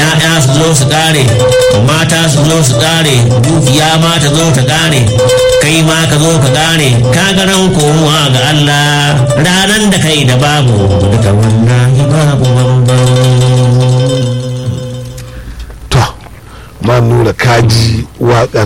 ya'ya su zo su kare mata su zo su kare dukiya ma ta zo ta kare kai ma ka zo ka kare ka ga ran komowa ga Allah ranan da kai da babu duka wallahi babu bambam to ma nura kaji wakar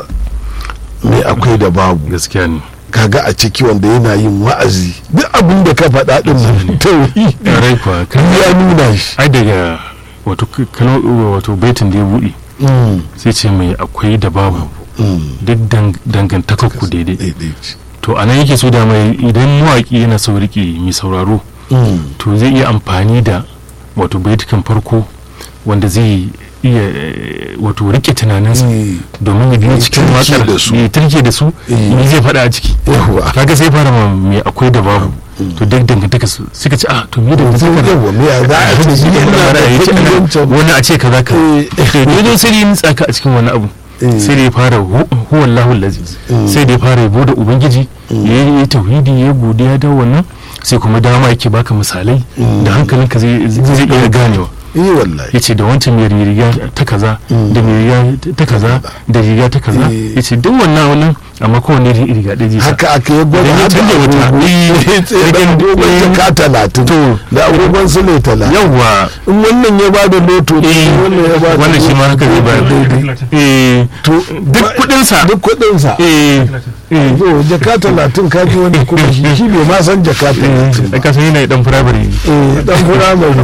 me akwai da babu gaskiya ne kaga a ciki wanda yana yin wa'azi duk abin da ka faɗa din nan tauhidi rai kuwa kan ya nuna shi ai daga wato kano wato baitin da ya buɗe Mm, sai ce mai akwai da babu mm, duk dang- dangantakar ku daidai daidai ce. to a nan yake so da mai idan mawaƙi yana so riƙe mai sauraro Mm, to zai iya amfani da wato baitukan farko wanda zai iya eh, wato rike tunaninsa mm, domin ya biyo Ya cikin turke waƙar da su. ya turke da su Eh. me zai faɗa a ciki yawwa kaga sai fara ma me akwai da babu to duk dangantaka su suka ce ah to me dangantaka da yawwa me ya za a ce shi yana da kuɗi wancan wani a ce kaza ka Eh. ne zo sai da ya nutsa ka a cikin wani abu Eh. sai da ya fara hu- huwa Allahu lazi sai da ya fara yabo da ubangiji ya yi tauhidi ya godiya da wannan sai kuma dama yake baka misalai da hankalinka zai zai iya ganewa eh wallahi ya ce da wancan mai riga ta kaza da mai riga ta kaza da riga ta kaza Eh. ya ce duk wannan wannan amma kowane riga ɗaya zai sa haka aka yi gwada Idan ya haka canja wata, agogo eh, tsaye da agogon eh, jaka talatin to, da agogon sule talatin yawwa in wannan ya bada loto ne eh, wannan ya bada wannan shi ma haka zai bayar eh to duk kuɗinsa duk kudinsa eh eh to jaka talatin ka ji wani kuma shi shi bai ma san jaka talatin eh ba ka san yana dan firamare eh dan fura mai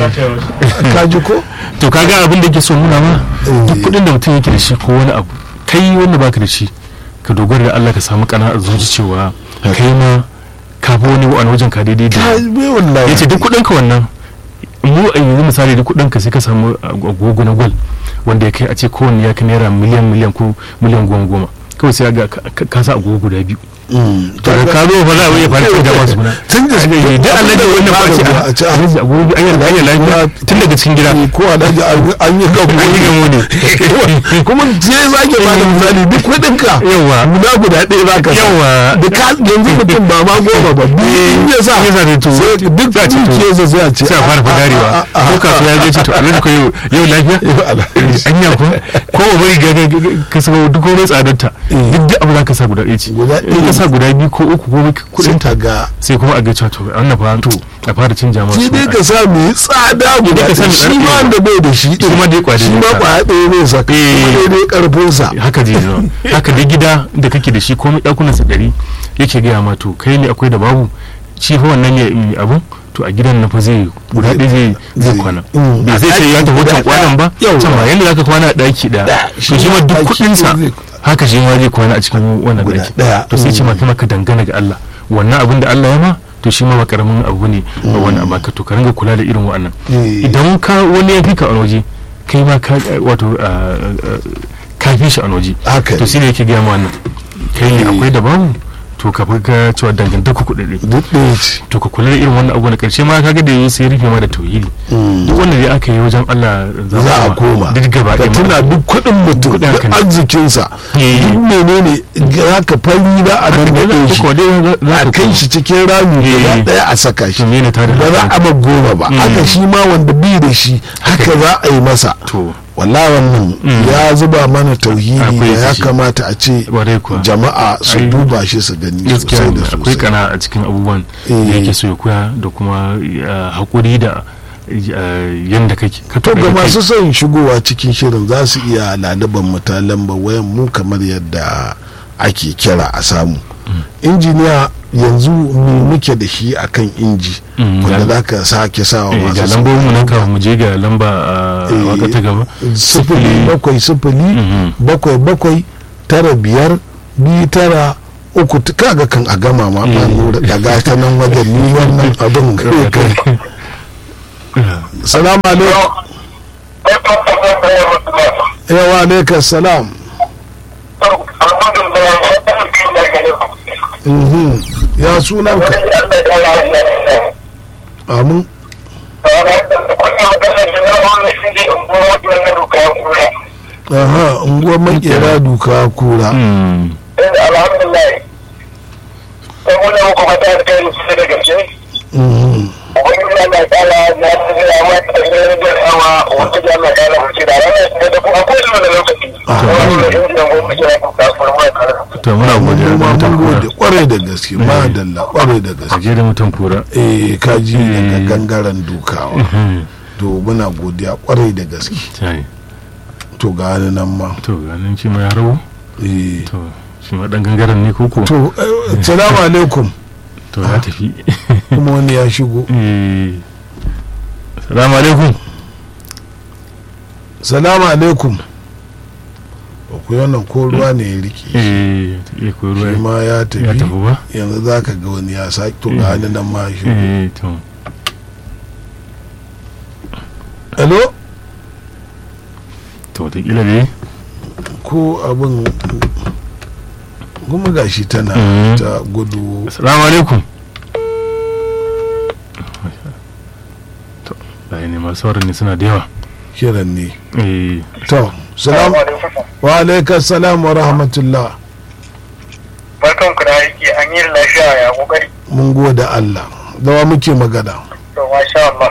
rubutu ka ji ko to kaga abin da yake so nuna ma Eh. duk kuɗin da mutum yake da shi ko wani abu kai wanda baka da shi ka dogara da Allah ka samu kana a zuci cewa kai ma ka fi wani wani wajen ka daidai da ka bai wallahi yace duk kuɗin ka wannan mu a yanzu misali duk kuɗin ka sai ka samu agogo na gwal wanda ya kai a ce kowanne ya kai naira miliyan miliyan ko miliyan goma goma kawai sai ga ka- ka ka sa agogo guda biyu Mm, to da ka zo fa za a iya fara canja masu guna tun da shi duk Allah da wannan ba ce a ce a a agogo an yi an yi lafiya tun daga cikin gida ko a daji an yi gabu an yi gamo ne kuma sai za ke bada misali duk kudinka yawa guda guda ɗaya za ka sa yawa da ka yanzu mutum ba ma goma ba biyu ya sa ya sa da to sai duk za a ce to dukiyarsa sai a ce sai a fara fadarewa ko kasuwa ya ce to a rage ko yau yau lafiya an yi ko ko ba bari ga ka saka duk komai tsadarta duk da abu za ka sa guda ɗaya ce Guda in ka ɗaya. sa guda biyu ko uku ko kuɗin ta ta ga sai kuma a ga cewa to wannan fa to a fara canja masu shi dai ka sa mai tsada guda ka sa ɗaya mai shi ma tsada. wanda bai da shi ɗin Shi ma dai kwaya shi ɗaya ma ne kwaya ɗaya ne sa kuma Eh. daidai ƙarfinsa haka zai zama haka da gida da kake da shi komai ɗakunan sa ɗari yake gaya ma to kai ne akwai da babu shi fa wannan ne mai abun to a gidan na fa zai guda ɗaya zai zai Zai- kwana Mm. bai zai ce ya tafi wancan kwanan ba Yau. can ma yanda zaka kwana a ɗaki ɗaya shi to shi ma ma duk ɗaki kuɗinsa zai- haka shi ma zai kwana a cikin wannan Guda ɗaki ɗaya. to sai ce ma kuma ka dangana ga Allah wannan abin da Allah ya ma to shi ma ba karamin abu ne ba wani abu ka to ka ringa kula da irin wa'annan Eh. idan ka wani ya fi ka a waje kai ma ka wato ah, ah, ka fi shi a waje haka to ne shi ne yake gaya ma wannan kai ne Eh. akwai da babu to ka fi ga cewa dangantaka kuɗaɗe duk ɗaya ce to ka kula da irin wannan abu na ƙarshe ma kaga da yayi sai ya rufe ma da tauhidi duk wanda dai aka yi wajen Allah za a koma duk gaba ka ɗaya tuna ma- duk kuɗin mutum Kuɗin duk haka ne. arzikinsa Eh. duk menene za ka fari za a haka nan dai da za- shi ko dai za- za a ka kai koma. shi cikin rami Eh. gaba ɗaya a saka shi to me ne tare ba za a ba goma ba haka shi ma wanda bi da shi haka za a yi masa to wallahi wannan ya zuba mana tauhidi Akwai da ya shi. kamata a ce Ƙwarai kuwa. jama'a su Ai, duba shi su gani gaskiya sosai ne, da akwai sosai kana a cikin abubuwan da Eh. yake so ya koya da kuma ah, haƙuri da ah, yanda kake ka to faɗa ga da kai. masu son shigowa cikin shirin za su iya laliban mu ta lambar wayan mu kamar yadda ake kira a samu injiniya yanzu me muke da shi akan inji Mm, wanda ga- za ka sake sawa Eh, ga masu lambobin mu nan kafin mu je ga lamba a Eh, waka ta gaba sifili bakwai sifili Mhm. bakwai bakwai tara biyar biyu tara uku t- kaga kan a gama ma ba nura daga ta nan wajen ni wannan abin kai kai salamu alaikum yawa alaikum salam Mhm. ya sunan ka amin aha unguwar makera duka kura Mm, alhamdulillah sai muna muku fata da kai su da gaske Mhm. ubangiji Allah ta'ala ya tsaya wa ta da awa wata jama'a ma mun mutan gode kura kwarai da gaske ma dalla kwarai da a gaske je da mutan kura eh kaji daga Eh. gangaren dukawa Mhm. to muna godiya kwarai da gaske tai to ga wani nan ma to ganin shi ma ya rabu eh to shi ma dan gangaren ne koko to eh, salamu alaikum to ya tafi kuma wani ya shigo Eh. salamu alaikum salamu alaikum ku wannan ko ruwa ne ya rike eh ya koyi shi ruwa ma ya ya tafi tafi ba yanzu za ka ga wani ya sake to ga wani nan ma ya shigo eh to hello to wataƙila ne ko abin kuma gashi tana Mhm. ta gudu salamu alaikum to bayan ne masu sauran ne suna da yawa kiran ne eh to salam wa alaikas salam wa rahmatullah barkan ku da aiki an yi lafiya ya kokari mun gode Allah dawa muke magana to masha Allah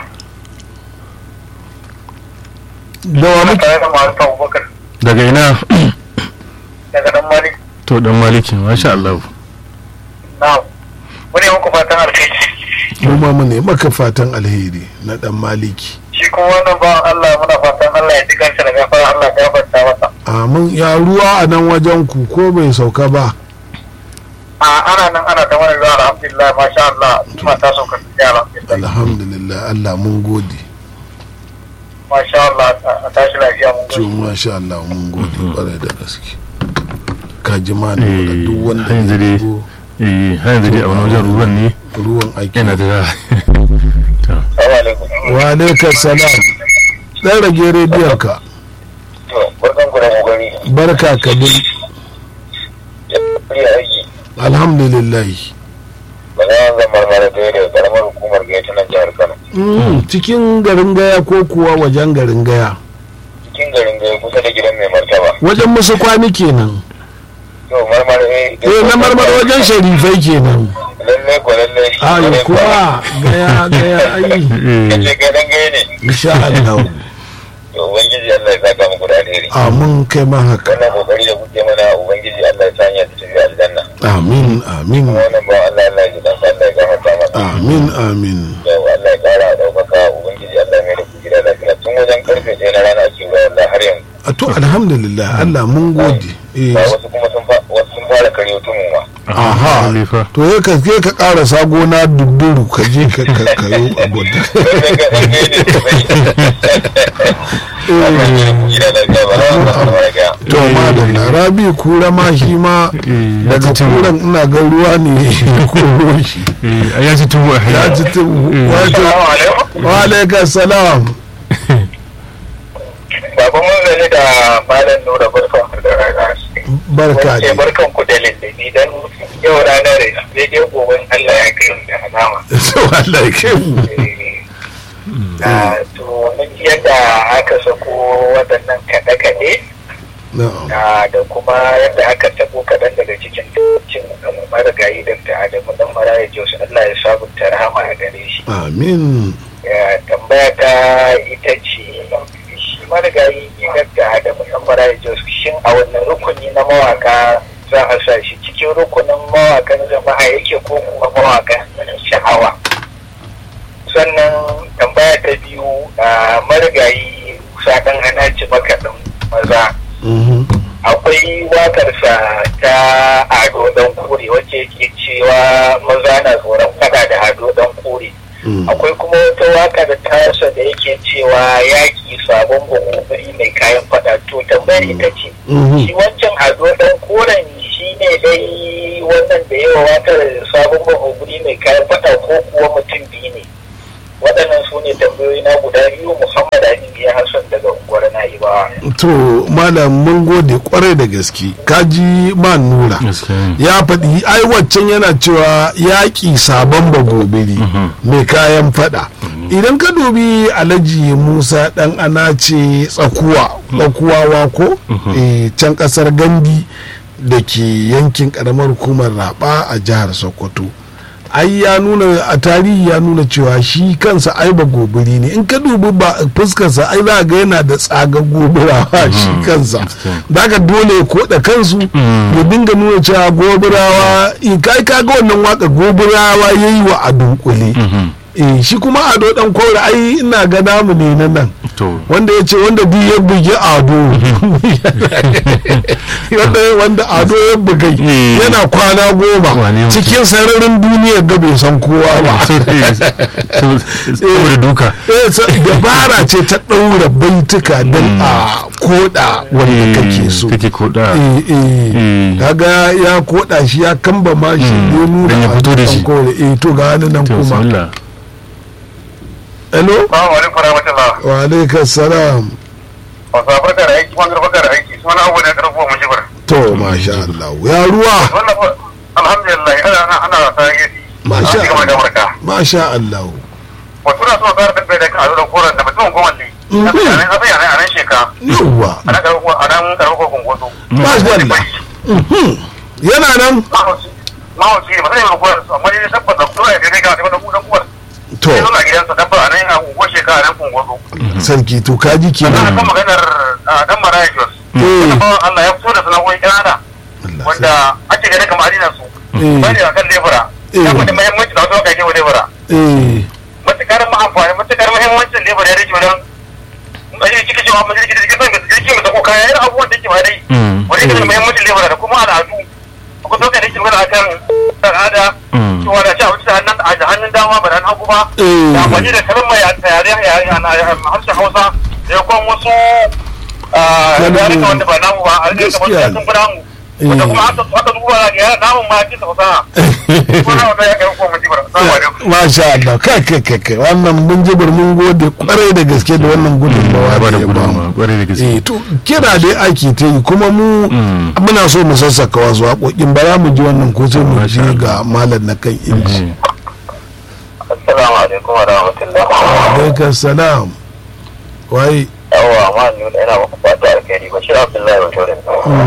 dawa ana muke tare da masu abubakar daga ina daga dan malik to dan maliki masha Allah na wani muku fatan alkhairi kuma mu ne maka fatan alheri na dan maliki shi kuma wannan bawan Allah muna fatan Allah ya ji kansa da gafara Allah ya gafarta masa amin ya ruwa a nan wajen ku ko bai sauka ba a ana nan ana ta wani zuwa alhamdulillah masha Allah kuma ta sauka da alhamdulillah alhamdulillah Allah mun gode masha Allah a tashi lafiya mun to gode masha Allah mun gode kwarai da gaske ka ji ma da Eh, duk wanda har yanzu ya dai- shigo eh har yanzu dai a wani wajen ruwan ne ruwan aiki yana da to assalamu alaikum wa alaikas salam dan rage rediyon ka to barkan ku da kokari barka ka dai ya aiki alhamdulillah magana zan marmara da da karamar hukumar gaita nan jihar Kano Mm, cikin garin gaya ko kuwa wajen garin gaya cikin garin gaya kusa da gidan mai martaba wajen musu kwani kenan to marmara eh eh na marmar wajen sharifai kenan lalle ko lalle shi ayo ne kuma gaya gaya ai kace eh ga dan gaya ne insha Allah to ubangiji Allah ya saka muku da alheri amin kai ma haka wannan kokari da kuke mana ubangiji Allah ya sanya ta tafi aljanna amin amin kuma wannan ba Allah Allah ya ji dan Allah ya gafarta masa amin amin yau Allah ya kara daukaka ubangiji Allah ya mai da ku gida lafiya tun wajen karfe ɗaya na rana ake ruwa wallahi har yanzu a to alhamdulillah Allah mun gode eh ba wasu kuma sun fa- wasu sun fara karyo tun mu ma aha Lefa. to ya ka ke ka karasa gona dudduru ka je ka ka kayo abu da lalle ga dan gaya ne Allah ya ku gida lafiya ba za mu samu raga to madalla rabi kura ma shi ma Eh, ya daga ci tuwo. kuran ina ga ruwa ne koro shi eh ya ci tuwo a ya hanya ci tu wato Assalamu alaikum wa alaikas salam Baba mun zane da Malam Nura barkan ku da rana. barka Wace ne barkan ku da lindini dan yau ranar daidai gobe Allah ya kai mu da alama. to Allah ya kai mu Ah, To mun ji yadda aka sako waɗannan kaɗe-kaɗe na'am ah, da kuma yadda aka tabo kaɗan daga cikin cin marigayi da ta Adamu dan Maraya Jos Allah ya sabunta rahama a gare shi. amin Ya, tambaya ta ita ce shi marigayi da da musamman ya jos shin a wannan rukuni na mawaka za a sa shi cikin rukunin mawakan jama'a yake ko kuma mawakan sha'awa sannan tambaya ta biyu a marigayi sadan ana ci makaɗin maza Mhm. akwai wakarsa ta ado dan kore wacce yake cewa maza na tsoron fada da ado dan kore Mm. akwai kuma wata waka da tasa da yake cewa yaƙi sabon buhuburi mai kayan fada to tambayar ita ce Mhm. shi wancan ado dan koren shi ne dai wannan da yawa wakar sabon buhuburi mai kayan fada ko kuwa mutum biyu ne waɗannan su ne tambayoyi na guda biyu muhammad ali ya hassan daga unguwar na'ibawa to malam mun gode kwarai da gaske kaji man nura gaskiya ne ya faɗi ai waccan yana cewa yaƙi sabon bagobiri mai kayan faɗa idan ka dubi alhaji musa ɗan ana ce tsakuwa tsakuwawa ko Eh, can ƙasar gandi da ke yankin ƙaramar hukumar raba a jihar sokoto ai ya nuna a tarihi ya nuna cewa shi kansa ai ba gobiri ne in ka dubi ba fuskarsa ai za ga yana da tsaga gobirawa shi kansa da ka dole ya koda kansu ya dinga nuna cewa gobirawa in kai kaga wannan waka gobirawa yayi wa a dunkule eh shi kuma ado dan kore ai ina ga namu ne na nan to wanda ya ce wanda duk ya bugi ado wanda wanda ado ya bugai Eh. yana kwana goma Wane mutum? cikin sararin duniyar ga bai san kowa ba saboda duka Eh, sa- dabara ce ta ɗaura baituka don a koda wanda kake so kake koda Eh, eh. Eh. kaga ya koda shi ya kamba ma shi ya nuna Dan ya fito da a shi. kore eh to ga wani nan to kuma bismillah hello Assalamu alaikum warahmatullah. wa alaikas salam Wasa barka da aiki, wanda barka da aiki. Suna abu da karfi wa mujibar. to masha Allah ya ruwa Wannan fa- alhamdulillah ana ana ana wasa yake. Masha An ci gaba da barka. masha Allah Wato na so tsara dabbe da kan azo da koran da mutum gwamnati. Na sai a nan a sai a nan a nan sheka. yawwa A nan karfi a nan karfi ko kungoto. masha Allah Mhm. yana nan Mahauci. Mahauci ne ba sai ba koran su amma ne tabbata dole ya kai ga da kuma da kuwar. to Sai zuwa gidansa dabba a nan a unguwar sheka a nan kungoto. sarki to kaji Ana kenan kan maganar ah, dan Maraya Jos. Eh. Wannan bawan Allah ya fito da sana'o'in Canada. Allah wanda ake gane kamar adina su Eh. bane a kan lebura Eh. ya faɗi muhimmanci da wasu kake wa lebura eh matuƙar ma'amfani matuƙar muhimmancin lebura ya rage wajen ajiye cikin cewa mu jirgin jirgin mai jirgin mai sako kaya yana abubuwan da ke ba dai Mm. wani yake da muhimmancin lebura da kuma al'adu akwai sauƙa da ke magana akan al'ada Mm. cewa da ci abinci da hannun da hannun dama ba da hannun hagu ba Eh. da amfani da kalmar ya yare yare a harshen hausa da kuma wasu yarurruka wanda ba namu ba a rage kamar Gaskiya sun fi namu wanda kuma haka haka duba za ka yara namun ma cikin fasaha ko na wanda ya kai ko mun jibar assalamu alaikum masha Allah kai kai kai kai wannan mun jibir mun gode kwarai da gaske da wannan gudunmawa ya ba da ya gudunmawa bamu. kwarai da gaske eh to kira dai ake ta yi kuma mu Mm. muna so mu sassaka wasu haƙoƙin ba za mu ji wannan ko sai mu Masha je Allah. ga malam na kan inji Eh. assalamu alaikum wa rahmatullah alaikum salam wai yawa ma nuna ina maka fata alkhairi bashir abdullahi wa tore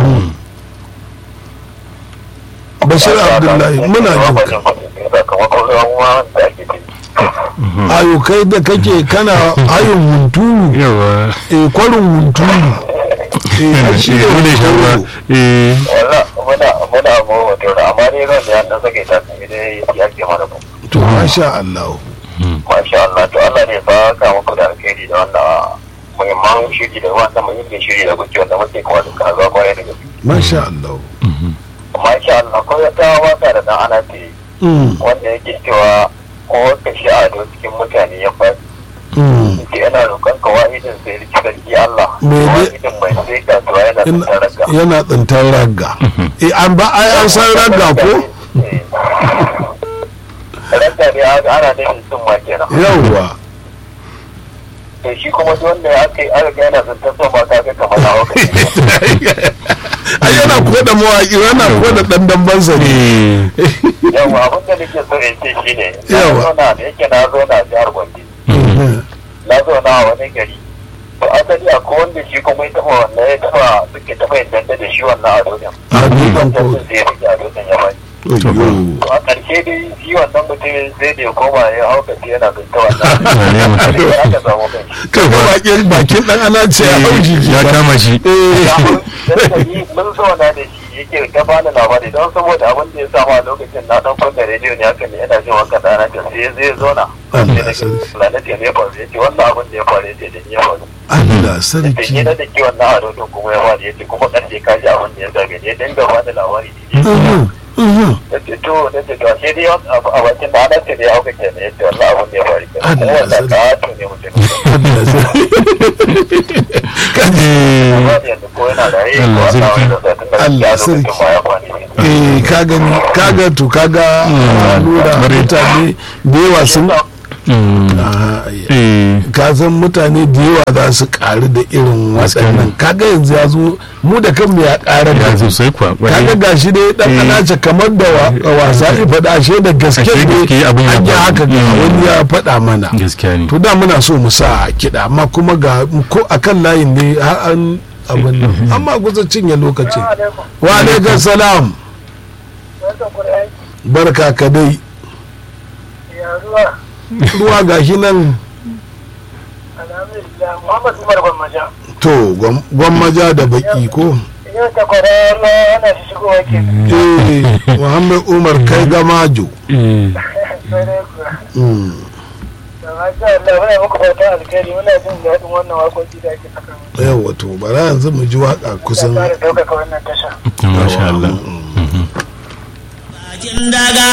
bashir abdullahi muna jin ka sakamakon ramuwa da ake ciki ayo kai da kake kana ayon hunturu yawa eh kwarin hunturu eh ai shi ne Wanda ya sha ruwa. hunturu. Eh. wala muna muna mu wa tore amma dai ran da ya dan sake ta sai dai ya ke mana ku to masha Allah masha Allah to Allah ne fa ka muku da alkhairi da wannan muhimman shiri da wannan muhimmin shiri da kuke wanda muke kuma duka zuwa kwarai da gaske masha Allah masha Allah ko ya ta waka da dan ana ce mm wanda yake cewa ko ka shi ado cikin mutane ya faɗi mm ce yana roƙon ka wahidin sai riki sarki Allah Me ne- wahidin mai sai ka tuwa yana Ina- tsantar raka yana tsintar ragga eh an ba ai an san ragga ko raka ne aka ana nufin sun ma kenan yawwa to shi kuma duk wanda aka yi aka ga yana tsantar son ma ka ga kamar na hauka ai yana koda mawaƙi yana koda ɗan dambansa ne Eh. yawa abin da nake so in ce shine na Yawa. zauna da yake na zauna a jihar Gombe na zauna a wani gari to asali akwai wanda shi kuma ya taɓa wannan ya taɓa suke taɓa yin danda da shi wannan a duniya A duniyan wannan ko- sun sai ya rike a duniyan ya bani Ayyo. to a ƙarshe dai shi wannan mutumin sai da ya koma ya hauka shi yana zunta wannan Wane mutum? sai ya aka samu kai kai ba bakin bakin ɗan ana ce ya hauji ya kama shi dan mun zauna da shi yake ta bani labari don saboda abin da ya samu a lokacin na dan kunna rediyo ne haka ne yana jin wanka dana ta sai zai zauna Allah sai da sarki. planet ya ne faru yace wannan abin da ya faru yace da ni ya faru Allah da sarki ni da ke wannan ado din kuma ya faru yace kuma karshe ka ji abin da ya zabe ne dan gaba da labari ne Mhm, mhm. yace to yace to sai dai a bakin da ana ce da ya hauka kenan yace wannan abin da ya faru kenan kuma Allah wannan sarki. ka to ne mutum Allah sarki Eh. amma yanzu ko yana da rai ko Allah Allah sarki. wanda da tun da Allah ya lokacin sarki. ba ya kwani ne eh ka gani kaga to kaga lura mutane da yawa sun Mm. Aha, ai. Eh. ka san mutane da yawa za su karu da irin waɗannan kaga yanzu ya zo mu da kanmu ya ƙara ya da sosai kuwa kwarai. kaga gashi dai dan Eh. anace kamar da wa- wasa ya faɗa ashe da gaske Ashe gaske ne abin ya an yi faru. haka ga Mm. wani ya faɗa mana gaskiya ne to da muna so mu sa kiɗa amma kuma ga ko akan layin ne har an abin nan amma kusa cinye lokacin wa alaikum salam barka ka dai ruwa ruwa gashi nan alhamdulillah muhammad umar gwammaja to gwam- gwammaja da baki ko yau ta kwara na ana shi shigowa ke eh muhammad umar kai gamajo eh sai dai kuwa Mm. da masha Allah muna muku fata alkhairi muna jin daɗin wannan waƙoƙi da ake saka mu yawa to bara yanzu mu ji waka kusan fara ɗaukaka wannan tasha masha Allah Bakin daga